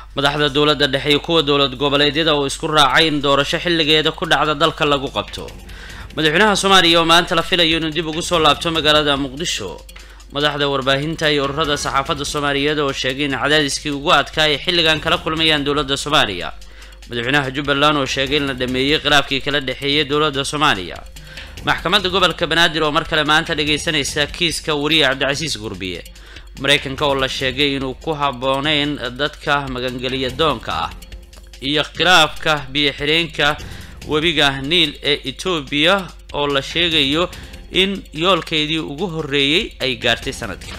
madaxda dowladda dhexe iyo kuwa dowlad goboleedyada oo isku raacay in doorasho xilligeeda ku dhacda dalka lagu qabto madaxweynaha soomaaliya oo maanta la filayo inuu dib ugu soo laabto magaalada muqdisho madaxda warbaahinta iyo ururada saxaafadda soomaaliyeed oo sheegay in cadaadiskii ugu adkaa ay xilligan kala kulmayaan dowladda soomaaliya madaxweynaha jubbaland oo sheegay in la dhameeyey khilaafkii kala dhexeeyay dowladda soomaaliya maxkamadda gobolka banaadir oo mar kale maanta dhageysanaysa kiiska wariye cabdicasiis gurbiye mareykanka oo la sheegay inuu ku habbooneyn dadka magangeliya doonka ah iyo khilaafka biyo-xireenka webiga niil ee etoobiya oo la sheegayo in yoolkeedii ugu horreeyey ay gaartay sanadka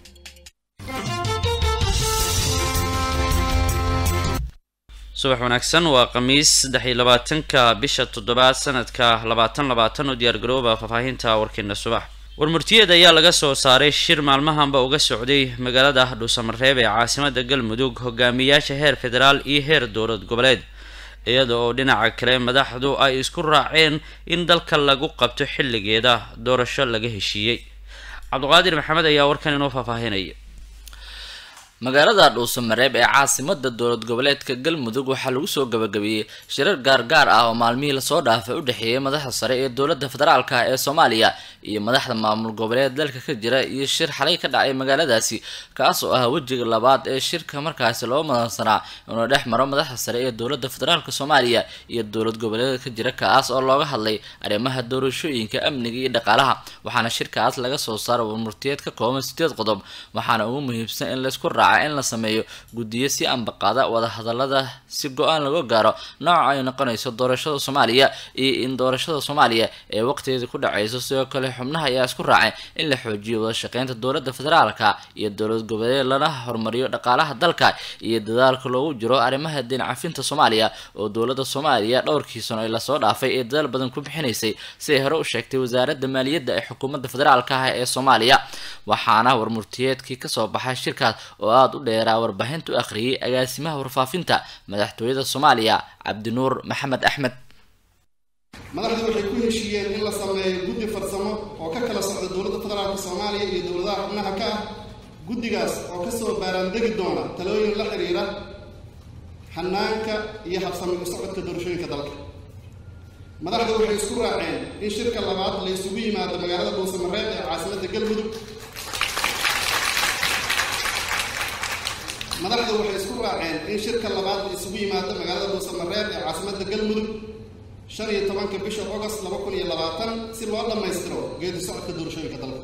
subax wanaagsan waa khamiis saddex iyo labaatanka bisha toddobaad sanadka labaatan labaatan oo diyaargarooba faahfaahinta warkeena subax warmurtiyeed ayaa laga soo saaray shir maalmahanba uga socday magaalada dhuusamareeb ee caasimada galmudug hogaamiyaasha heer federaal iyo heer dowlad goboleed iyada oo dhinaca kale madaxdu ay isku raaceen in dalka lagu qabto xilligeeda doorasho laga heshiiyey cabdiqaadir maxamed ayaa warkan inoo faahfaahinaya magaalada dhuusamareeb ee caasimada dowlad goboleedka galmudug waxaa lagu soo gabagabeeyey shirar gaargaar ah oo maalmihii lasoo dhaafay u dhexeeyay madaxda sare ee dowladda federaalka ee soomaaliya iyo madaxda maamul goboleed dalka ka jira iyo shir xalay ka dhacay magaaladaasi kaas oo ah wejiga labaad ee shirka markaasi loo madansanaa inuu dhex maro madaxda sare ee dowladda federaalka soomaaliya iyo dowlad goboleed ka jira kaas oo looga hadlay arrimaha doorashooyinka amniga iyo dhaqaalaha waxaana shirkaas laga soo saara warmurtiyeed ka kooban sideed qodob waxaana ugu muhiimsan in laysku raaca in la sameeyo guddiyo si ambaqaada wadahadalada si go-aan laga gaaro nooca ay noqonayso doorashada soomaaliya iyo in doorashada soomaaliya ee waqtigeeda ku dhacayso sidoo kale xubnaha ayaa isku raacay in la xoojiyo wada shaqeynta dowladda federaalka iyo dowlad goboleed lana horumariyo dhaqaalaha dalka iyo dadaalka loogu jiro arrimaha deen cafinta soomaaliya oo dowladda soomaaliya dhowrkii sano ee lasoo dhaafay ee dadaal badan ku bixinaysay siday hore u sheegtay wasaaradda maaliyadda ee xukuumadda federaalka ah ee soomaaliya waxaana warmurtiyeedkii kasoo baxay shirkaas oo aada u dheeraa warbaahinta u akhriyay agaasimaha warfaafinta madaxtooyada soomaaliya cabdinuur maxamed axmed madaxdu waxay ku heshiiyeen in la sameeyo guddi farsamo oo ka kala socda dowladda federaalka soomaaliya iyo dowladaha xubnaha ka ah guddigaas oo kasoo baaraandegi doona talooyin la xiriira xanaanka iyo habsami u socodka doorashooyinka dalka madaxdu waxay isku raaceen in shirka labaad la isugu yimaado magaalada dhuusamareeb ee caasimadda galmudug madaxdu waxay isku raaceen in shirka labaad la isugu yimaado magaalada dhuusamareeb ee caasimadda galmudug shan iyo tobanka bisha agost laba kun iyo labaatan si loo dhammaystiro geedi socodka doorashooyinka dalka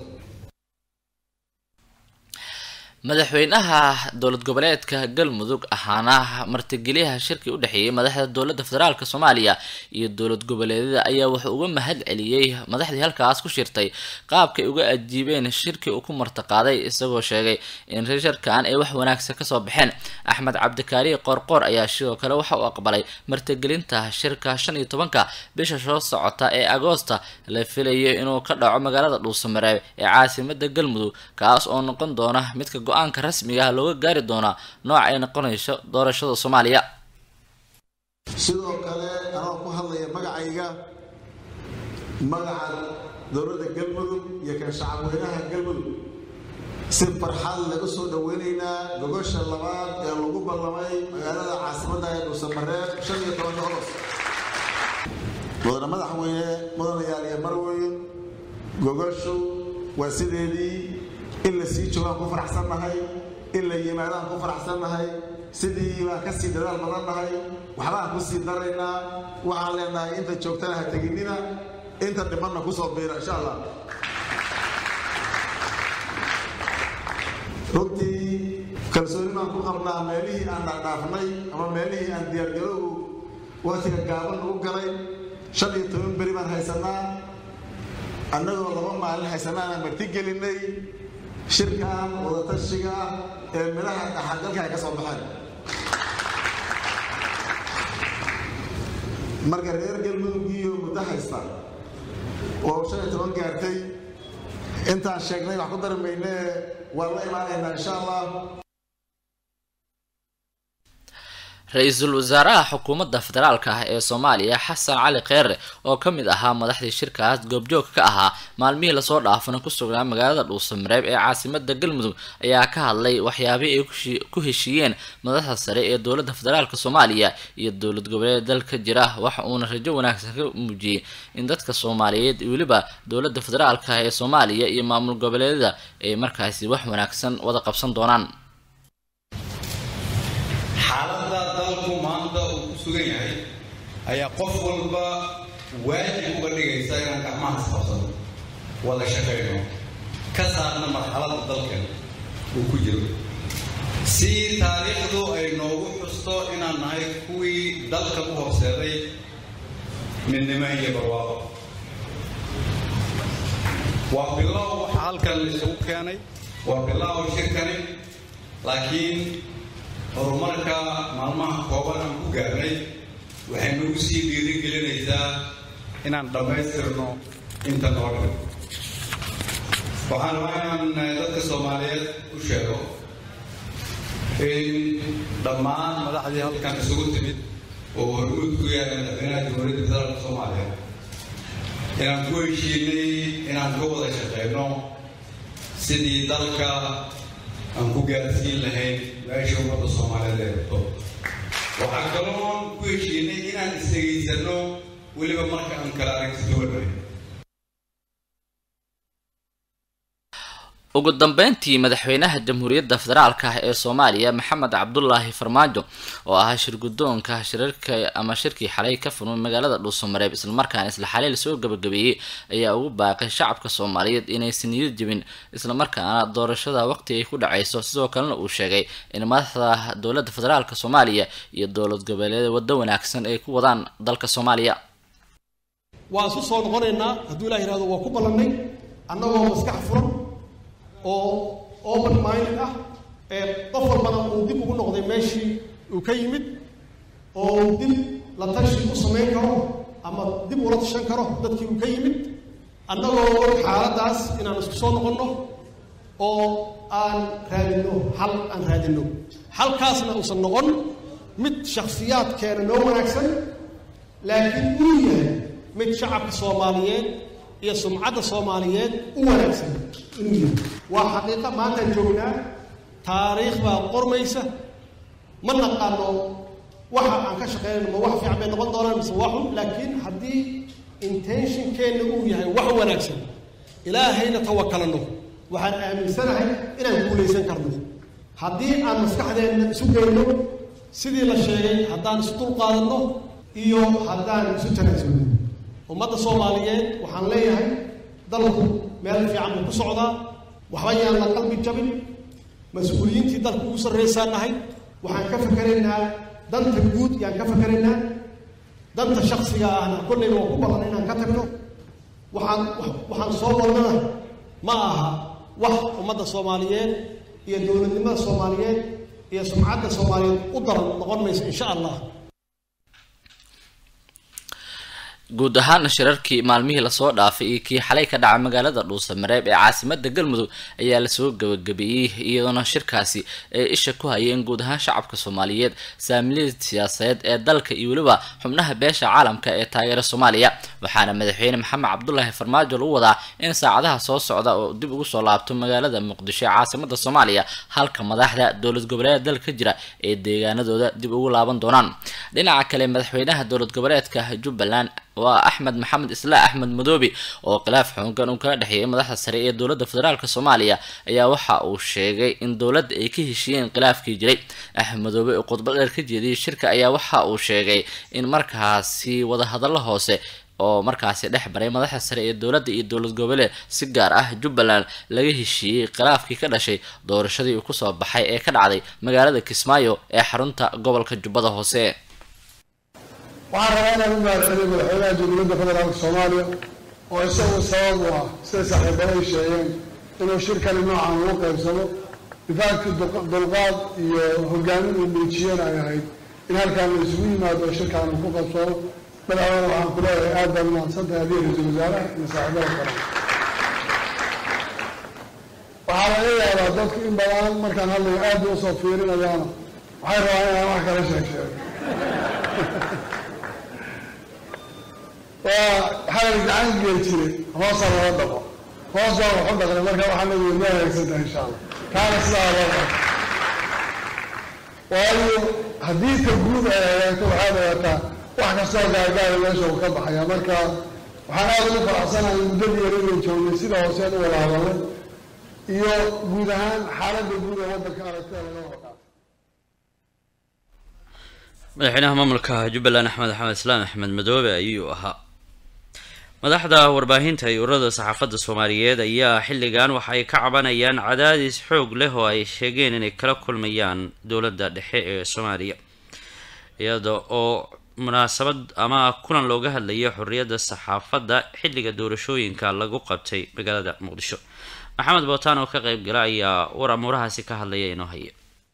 madaxweynaha dowlad goboleedka galmudug ahaana martigeliyaha shirkii u dhexeeyay madaxda dowladda federaalk soomaaliya iyo dowlad goboleedyada ayaa wuxuu uga mahad celiyey madaxdii halkaas ku shirtay qaabkay uga ajiibeen shirkii uu ku martiqaaday isagoo sheegay in shirkan ay wax wanaagsan kasoo baxeen axmed cabdikaari qoorqoor ayaa sidoo kale waxa uu aqbalay martigelinta shirka shan iyo tobanka bisha soo socota ee agoosta la filayo inuu ka dhaco magaalada dhuusamareeb ee caasimada galmudug kaas oo noqon doona midka go-aanka rasmiga ah looga gaari doonaa nooca ay noqonayso doorashada soomaaliya sidoo kale anoo ku hadlaya magacayga magaca dowladda galmudug iyo kan shacabweynaha galmudug si farxad lagu soo dhaweynaynaa gogosha labaad ee lagu ballamay magaalada caasimadda ee dhuusamareeb shan iyo tobanka ogos mudane madaxweyne mudanayaal iyo marweyn gogoshu waa sideedii in la sii joogaan ku faraxsannahay in la yimaadaan ku faraxsannahay sidii baan ka sii dadaal badannahay waxbaan ku sii daraynaa waxaan leenahay inta joogtana ha teginina inta dhimanna ku soo biira insha allah runtii kalsooni baan ku qabnaa meelihii aan dhaadhaafnay ama meelihii aan diyaargarowgu waqtiga gaaban ugu galay shan iyo toban beri baan haysanaa annagoo laba maalin haysanaanaan marti gelinay shirkan wadatashiga ah ee midhaha dhaxalgalka ay ka soo baxeen marka reer galmudugiyo muddo haysta oo shan iyo toban gaartay intaan sheegnay wax ku dari mayne waan la imaanaynaa insha allah ra-iisul wasaaraha xukuumadda federaalka ah ee soomaaliya xasan cali kheyre oo ka mid ahaa madaxdii shirkaas goobjoog ka ahaa maalmihii lasoo dhaafana ku sugnaa magaalada dhuusamareeb ee caasimada galmudug ayaa ka hadlay waxyaabihii ay ku heshiiyeen madaxda sare ee dowladda federaalka soomaaliya iyo dowlad goboleed dalka jira waxa uuna rajo wanaagsan ka muujiyey in dadka soomaaliyeed weliba dowladda federaalka ee soomaaliya iyo maamul goboleedyada ay markaasi wax wanaagsan wada qabsan doonaan xaaladda dalku maanta uu ku sugan yahay ayaa qof walba waajib uga dhigaysa inaan gacmahaas qabsano wada shaqayno ka saarna marxaladda dalkan uu ku jiro si taariikhdu ay noogu xusto inaan nahay kuwii dalkan u horseeday midnimo iyo barwaaqo waa bilow waxa halkan isugu keenay waa bilow shirkani laakiin horumarka maalmaha kooban aan ku gaarnay waxay nagu sii dhiiri gelinaysaa inaan dhammaystirno inta noo dhan waxaan rabaa inaan dadka soomaaliyeed u sheego in dhammaan madaxdii halkan isugu timid oo hormuud ku yahay madaxweynaha jamhuuriyadda federaalka soomaaliya inaan ku heshiinay inaan ka wada shaqeyno sidii dalka aan ku gaarsiin lahayn meesha ummadda soomaaliyeed ee rabto waxaa kaloon ku heshiinay inaan isdhegaysano weliba marka aan kala aragti duwanahay ugu dambeyntii madaxweynaha jamhuuriyadda federaalka ah ee soomaaliya maxamed cabdulaahi farmaajo oo ahaa shirgudoonka shirarka ama shirkii xalay ka furmay magaalada dhuusamareeb islamarkaana isla xalay lasoo gabagabeeyey ayaa ugu baaqay shacabka soomaaliyeed inaysan niyad jebin islamarkaana doorashada waqti ay ku dhacayso sidoo kalena uu sheegay in madaxda dowladda federaalka soomaaliya iyo dowlad goboleed waddo wanaagsan ay ku wadaan dalka soomaaliya waan isu soo noqonaynaa hadduu ilah yihahdo waa ku ballannay annagoo maskax furan oo open minded ah ee qof walbana uu dib ugu noqday meeshii uu ka yimid oo uu dib la tashi u samayn karo ama dib ula tashan karo dadkii uu ka yimid annagoo og xaaladdaas inaan isku soo noqonno oo aan raadinno xal aan raadinno xalkaasna uusan noqon mid shakhsiyaadkeena noo wanaagsan laakiin uu yahay mid shacabka soomaaliyeed iyo sumcadda soomaaliyeed u wanaagsan inuu yahay waa xaqiiqa maantaan joognaa taariikh baa qormaysa ma naqaano waxa aan ka shaqeynayno ma wax fiican bay noqon doonaan mise waa xun laakiin haddii intentionkeenna uu yahay wax wanaagsan ilaahayna tawakalano waxaan aaminsanahay inaan guulaysan karno haddii aan maskaxdeenna isu geyno sidii la sheegay haddaan isu dulqaadanno iyo haddaan isu tanaasulno ummadda soomaaliyeed waxaan leeyahay dalku meel fiican buu ku socdaa waxba yaan la qalbi jabin mas-uuliyiintii dalku ugu sarraysaan nahay waxaan ka fakeraynaa danta guud yaan ka fakeraynaa danta shaksiga ahna kollayba waa ku badan inaan ka tagno waxaan waxaan soo wadnana ma aha wax ummadda soomaaliyeed iyo dowladnimada soomaaliyeed iyo sumcadda soomaaliyeed u daran noqon mayso insha allah guud ahaana shirarkii maalmihii lasoo dhaafay iyo kii xalay ka dhacay magaalada dhuusamareeb ee caasimada galmudug ayaa lasoo gabagabeeyey iyadoona shirkaasi ay isha ku hayeen guud ahaan shacabka soomaaliyeed saamiliyada siyaasadeed ee dalka iyo weliba xubnaha beesha caalamka ee taageera soomaaliya waxaana madaxweyne maxamed cabdulaahi farmaajo lagu wadaa in saacadaha soo socda oo dib ugu soo laabto magaalada muqdisho ee caasimada soomaaliya halka madaxda dowlad goboleeda dalka jira ee deegaanadooda dib ugu laaban doonaan dhinaca kale madaxweynaha dowlad goboleedka jubbaland waa axmed maxamed islaa axmed madoobi oo khilaaf xoogan uu kala dhexeeyay madaxda sare ee dowladda federaalk soomaaliya ayaa waxa uu sheegay in dowladda ay ka heshiiyeen khilaafkii jiray axmed madoobe oo khudbad dheer ka jeediyay shirka ayaa waxa uu sheegay in markaasi wadahadallo hoose oo markaasi dhex baray madaxda sare ee dowladda iyo dowlad goboleed si gaar ah jubbaland laga heshiiyey khilaafkii ka dhashay doorashadii uu kusoo baxay ee ka dhacday magaalada kismaayo ee xarunta gobolka jubbada hoose waxaan rabaa inaan u mahadceliyo madaxweynaha jamhuuriyadda federaalka soomaaliya oo isagu sabab u ah siday saaxiibada ay sheegeen inuu shirkani noocan ugu qaybsado difaackii dulqaad iyo hogaamin uu muujiyeen ay ahayd in halkaan la isugu yimaado oo shirkaan uu ku qabsado madaxweyne waxaan ku leeyahay aad baan mahadsantahay adiga ra-iisul wasaaraha iyo saaxiibada kale waxaa laga yaabaa dadku in badan markaan hadlayo aad bay usoo fiirinayaana waxay rabaan inaan wax kala sheeg sheego waa xalal gacan geel jiray hoosa loo dhaqo hoos baa waxu dhaqnay marka waxaa nabi ma hagaagsantahay insha allah kaana sidaa loo dhaqo waayo haddii ta guud ay hagaagto waxaad ogaataa wax kastoo gaargaara meesha uu ka baxaya marka waxaan aada ugu faraxsanahay muddadii yar inay joognay sida hooseen u wada hadalnay iyo guud ahaan xaaladda guud ee waddanka aragtida laga wada qaatay madaxweynaha maamulka jubbaland axmed axmed islaam axmed madoobe ayuu ahaa madaxda warbaahinta iyo ururada saxaafadda soomaaliyeed ayaa xilligan waxa ay ka cabanayaan cadaadis xoog leh oo ay sheegeen inay kala kulmayaan dowladda dhexe ee soomaaliya iyada oo munaasabad ama kulan looga hadlayo xorriyadda saxaafadda xilliga doorashooyinka lagu qabtay magaalada muqdisho maxamed bootaan oo ka qeyb gala ayaa war amuurahaasi ka hadlaya inoo haya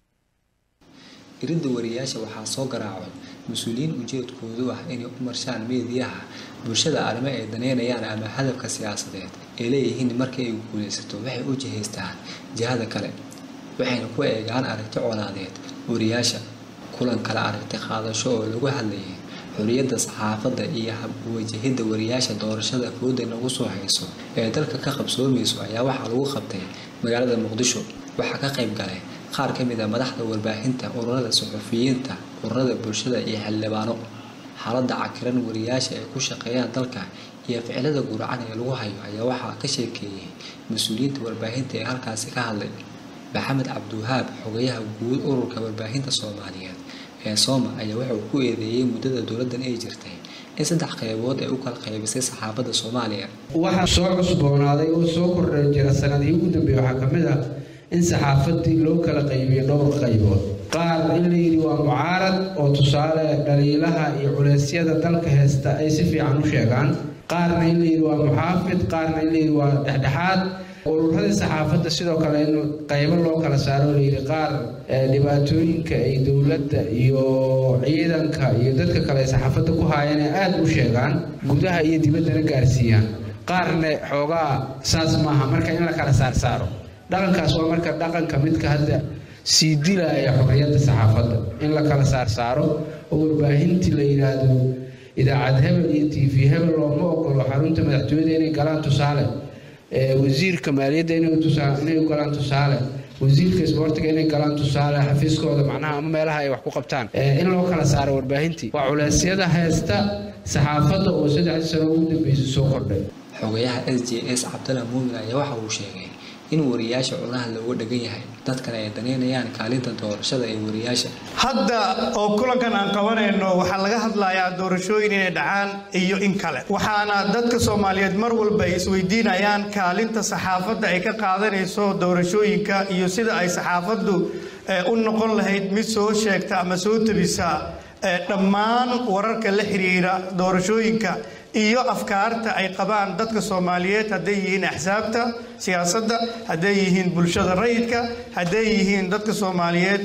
iridda wariyaasha waxaa soo garaacay mas-uuliyiin ujeedkoodu ah inay u marshaan meediyaha bulshada arrimo ay daneynayaan ama hadafka siyaasadeed ay leeyihiin markii ay guulaysato waxay u jihaystaan jihada kale waxayna ku eegaan aragti colaadeed wariyaasha kulan kale aragti qaadasho oo lagu hadlayay xorriyadda saxaafadda iyo hab uwajahidda wariyaasha doorashada fooda nagu soo hayso ee dalka ka qabsoomayso ayaa waxaa lagu qabtay magaalada muqdisho waxaa ka qayb galay qaar ka mid a madaxda warbaahinta ururada suxufiyiinta ururada bulshada iyo xildhibaano xaaladda cakiran wariyaasha ay ku shaqeeyaan dalka iyo ficilada guracan ee lagu hayo ayaa waxaa ka sheekeeyey mas-uuliyiinta warbaahinta ee halkaasi ka hadlay maxamed cabdiwahaab xogayaha guud ururka warbaahinta soomaaliyeed ee sooma ayaa wuxuu ku eedeeyey muddada dowladdan ay jirtay in saddex qaybood ay u kala qaybisay saxaafadda soomaaliya waxaa soo cusboonaaday oo soo kordha jira sanadihii ugu dambeeya waxaa ka mid ah in saxaafadii loo kala qaybiyo dhowr qaybood qaar in la yidhi waa mucaarad oo tusaale dhaliilaha iyo culeysyada dalka heesta ay si fiican u sheegaan qaarna in la yidhi waa muxaafid qaarna in la yidhi waa dhexdhexaad ururadii saxaafadda sidoo kale in qaybo loo kala saaro layidhi qaar dhibaatooyinka ay dowladda iyo ciidanka iyo dadka kale ay saxaafadda ku haayeen ay aada u sheegaan gudaha iyo dibaddana gaarsiiyaan qaarna xoogaa saas maaha marka in la kala saarsaaro dhaqankaas waa marka dhaqanka midka hadda sii dilaya xorriyadda saxaafadda in la kala saarsaaro oo warbaahintii la yidhaahdo idaacad hebel iyo t v hebel looma ogolo xarunta madaxtooyada inay galaan tusaale wasiirka maaliyadda inay galaan tusaale wasiirka isboortiga inay galaan tusaale xafiiskooda macnaha ama meelaha ay wax ku qabtaan in loo kala saaro warbaahintii waa culeysyada heesta saxaafadda oo saddexdii sano ugu dambeysay soo kordhay xogayaha s j s cabdalla muumin ayaa waxa uu sheegay in wariyaasha cunaha looga dhagan yahay dadkana ay daneynayaan kaalinta doorashada ee wariyaasha hadda oo kulankan aan qabanayno waxaa laga hadlayaa doorashooyin inay dhacaan iyo in kale waxaana dadka soomaaliyeed mar walba ay isweydiinayaan kaalinta saxaafadda ay ka qaadanayso doorashooyinka iyo sida ay saxaafaddu u noqon lahayd mid soo sheegta ama soo tabisa dhammaan wararka la xiriira doorashooyinka iyo afkaarta ay qabaan dadka soomaaliyeed hadday yihiin axsaabta siyaasadda hadday yihiin bulshada rayidka hadday yihiin dadka soomaaliyeed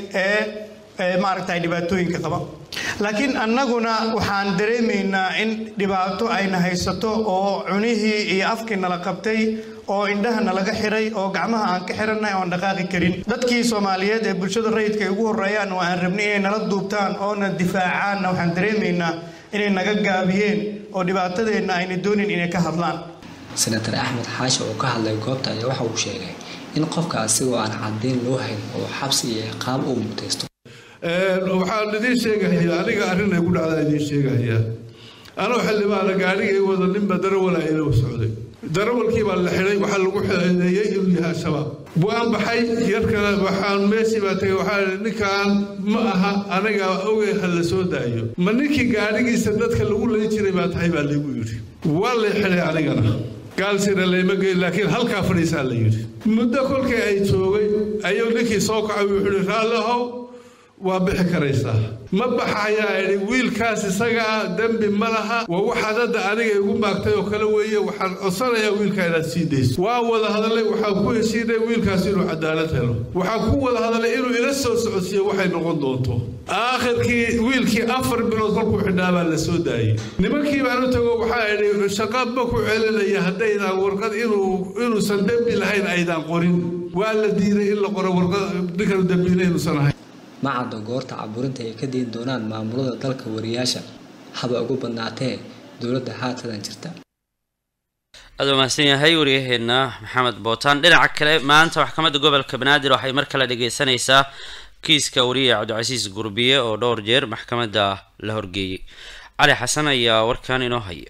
ee maaragtay dhibaatooyinka qaba laakiin annaguna waxaan dareemaynaa in dhibaato ayna haysato oo cunihii iyo afkii nala qabtay oo indhaha nalaga xiray oo gacmaha aan ka xiranay oon dhaqaaqi karin dadkii soomaaliyeed ee bulshada rayidka ay ugu horreeyaan oo aan rabnay inay nala duubtaan oona difaacaanna waxaan dareemaynaa inay naga gaabiyeen oo dhibaatadeenna ayna doonin inay ka hadlaan senator axmed xaashi oo ka hadlay goobta ayaa waxa uu sheegay in qofka asigoo aan caddeyn loo hayn oo xabsi iyo ciqaab uu mutaysto waxaan idiin sheegahayaa aniga arrin ay ku dhacdaa idiin sheegahayaa anoo xildhibaana gaadhigay wada ninba darawala ila socday darawalkii baa la xidhay waxaa lagu xeedeeyey inuu yahay al-shabaab waan baxay yarkana waxaan meeshii baa tagay waxaa idhi ninkan ma aha aniga ogey ha la soo daayo ma ninkii gaadhigiisa dadka lagu layn jiray baa tahay baa laygu yidhi waa lay xidhay anigana gaalsina layma geyn laakiin halkaa fadhiisaa la yidhi muddo kolkii ay joogay ayuu ninkii soo kacay wuxuu yidhi raalli ahow waa bixi karaysaa ma baxayaa idhi wiilkaas isaga ah dembi ma laha waa waxaad hadda aniga igu maagtay oo kale weeye waxaan codsanayaa wiilka inaad sii dayso waa wada hadalay waxaan ku heshiinay wiilkaas inuu cadaalad helo waxaan ku wada hadalay inuu ila soo socodsiiyo waxay noqon doonto aakhirkii wiilkii afar bilood kolkuu xidhnaa baa la soo daayey nimankii baan u tago waxaa idhi shaqa ma ku celinaya haddaydaan warqad inuu inuusan dembi lahayn aydaan qorin waa la diiday in la qoro warqad ninkan dembiile inuusan ahayn ma caddo goorta caburinta ay ka deyn doonaan maamulada dalka wariyaasha haba ugu badnaatee dowladda haatadan jirta aad u mahadsan yahay waryaheena maxamed bootaan dhinaca kale maanta maxkamadda gobolka banaadir waxay mar kale dhageysanaysaa kiiska wariye cabdicasiis gurbiye oo dhowr jeer maxkamadda la horgeeyey cali xasan ayaa warkan inoo haya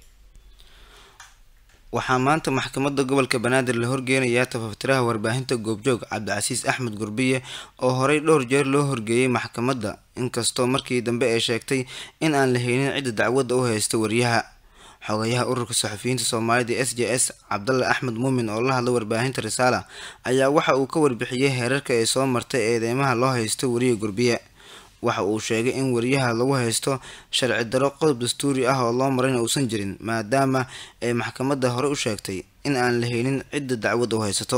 waxaa maanta maxkamadda gobolka banaadir la horgeynayaa tafaftiraha warbaahinta goobjoog cabdicasiis axmed gurbiye oo horey dhowr jeer loo horgeeyey maxkamadda inkastoo markii dambe ay sheegtay in aan la haynin cidda dacwadda u haysta wariyaha xogayaha ururka saxufiyiinta soomaalida s j s cabdalle axmed muumin oo la hadla warbaahinta risaala ayaa waxa uu ka warbixiyey heerarka ay soo martay eedeymaha loo haysto wariye gurbiye waxa uu sheegay in wariyaha lagu haysto sharci daro qodob dastuuri ah oo loo marayna uusan jirin maadaama ay maxkamadda hore u sheegtay in aan la haynin cidda dacwadda u haysato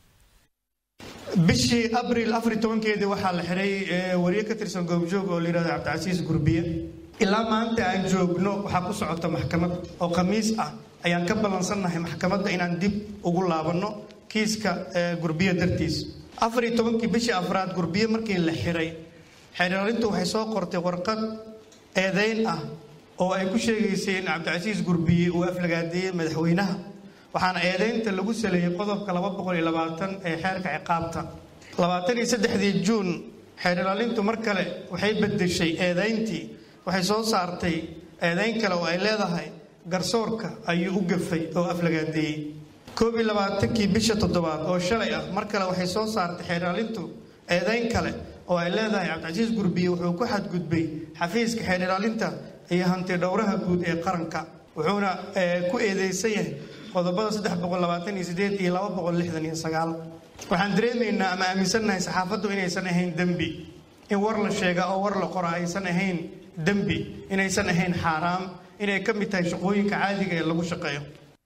bishii abril afar iyo tobankeedii waxaa la xiray wariye ka tirsan goobjoog oo la yidhahdo cabdicasiis gurbiye ilaa maanta aan joogno waxaa ku socota maxkamad oo khamiis ah ayaan ka ballansannahay maxkamadda inaan dib ugu laabanno kiiska gurbiye dartiis afar iyo tobankii bishii afraad gurbiye markii la xiray xeeraarintu waxay soo qortay warqad eedeyn ah oo ay ku sheegaysay in cabdicasiis gurbiye uu aflagaadeeyey madaxweynaha waxaana eedeynta lagu saleeyey qodobka laba boqol iyo labaatan ee xeerka ciqaabta labaatan iyo saddexdii juun xeerlaalintu mar kale waxay bedeshay eedeyntii waxay soo saartay eedeyn kale oo ay leedahay garsoorka ayuu u gafay oo aflagaadeeyey koob iyo labaatankii bisha toddobaad oo shalay ah mar kale waxay soo saartay xeerlaalintu eedeyn kale oo ay leedahay cabdicasiis gurbiye wuxuu ku xadgudbay xafiiska xeerlaalinta iyo hanti dhowraha guud ee qaranka wuxuuna ku eedeysan yahay qodobada saddex boqol labaatan iyo sideed iyo laba boqol lixdan iyo sagaal waxaan dareemaynaa ama aaminsannahay saxaafaddu inaysan ahayn dembi in war la sheega oo war la qora aysan ahayn dembi inaysan ahayn xaaraam inay ka mid tahay shaqooyinka caadiga ee lagu shaqeeyo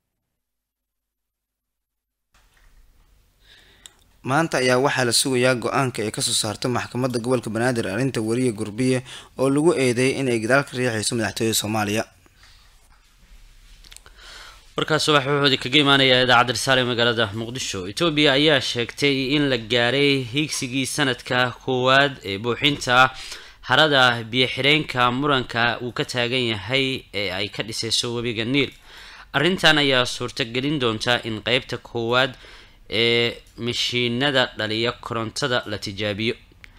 maanta ayaa waxaa la sugayaa go-aanka ay kasoo saarto maxkamadda gobolka banaadir arrinta wariye gurbiye oo lagu eedeeyay in ay gadaal ka riixayso madaxtooyada soomaaliya warkaas subax wuxuudi kaga imaanaya idaacadda risaale ee magaalada muqdisho etoobiya ayaa sheegtay in la gaaray hiigsigii sanadka koowaad ee buuxinta harada biyo-xireenka muranka uu ka taagan yahay ee ay ka dhisayso webiga niil arrintan ayaa suurtagelin doonta in qeybta koowaad ee mashiinada dhaliya korontada la tijaabiyo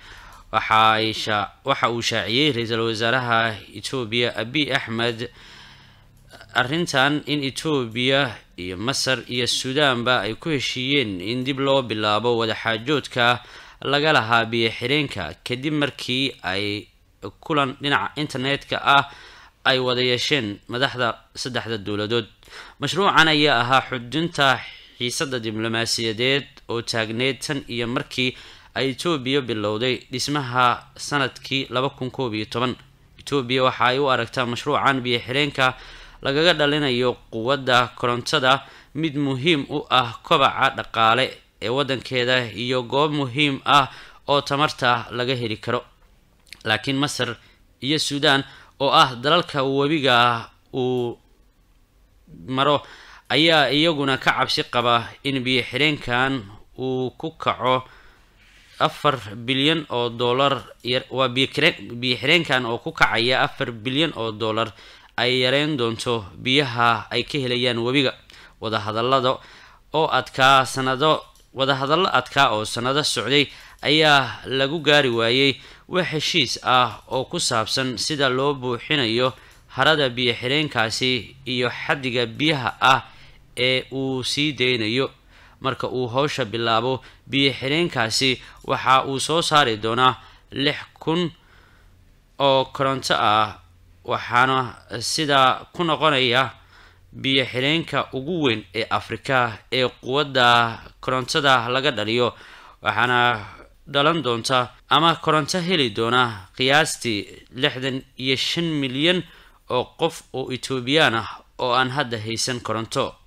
waxa uu shaaciyey ra-iisul wasaaraha etoobiya abiy axmed arrintan in etoobiya iyo masar iyo suudaanba ay ku heshiiyeen in dib loo bilaabo wadaxaajoodka laga lahaa biyo-xireenka kadib markii ay kulan dhinaca internetka ah ay wada yeesheen madaxda saddexda dowladood mashruucan ayaa ahaa xudunta xiisada diblomaasiyadeed oo taagneyd tan iyo markii ay etoobiya bilowday dhismaha sanadkii laba kun koob iyo toban etoobiya waxa ay u aragtaa mashruucan biyo-xireenka lagaga dhalinayo quwadda korontada mid muhiim u ah kobaca dhaqaale ee waddankeeda iyo goob muhiim ah oo tamarta laga heli karo laakiin masar iyo suudaan oo ah dalalka webiga uu maro ayaa iyaguna ka cabsi qaba in biyo-xireenkan uu ku kaco afar bilyan oo dollar waa biyo-xireenkan oo ku kacaya afar bilyan oo dollar ay yareyn doonto biyaha ay ka helayaan webiga wadahadalada oo adkaa sanado wadahadallo adkaa oo sanado socday ayaa lagu gaari waayey wax heshiis ah oo ku saabsan sida loo buuxinayo harada biyo-xireenkaasi iyo xaddiga biyaha ah ee uu sii deynayo marka uu howsha bilaabo biyo-xireenkaasi waxa uu soo saari doonaa lix kun oo koronto ah waxaana sidaa ku noqonaya biyo-xireenka ugu weyn ee afrika ee quwadda korontada laga dhaliyo waxaana dhalan doonta ama koronto heli doona qiyaastii lixdan iyo shan milyan oo qof oo etoobiyaan ah oo aan hadda haysan koronto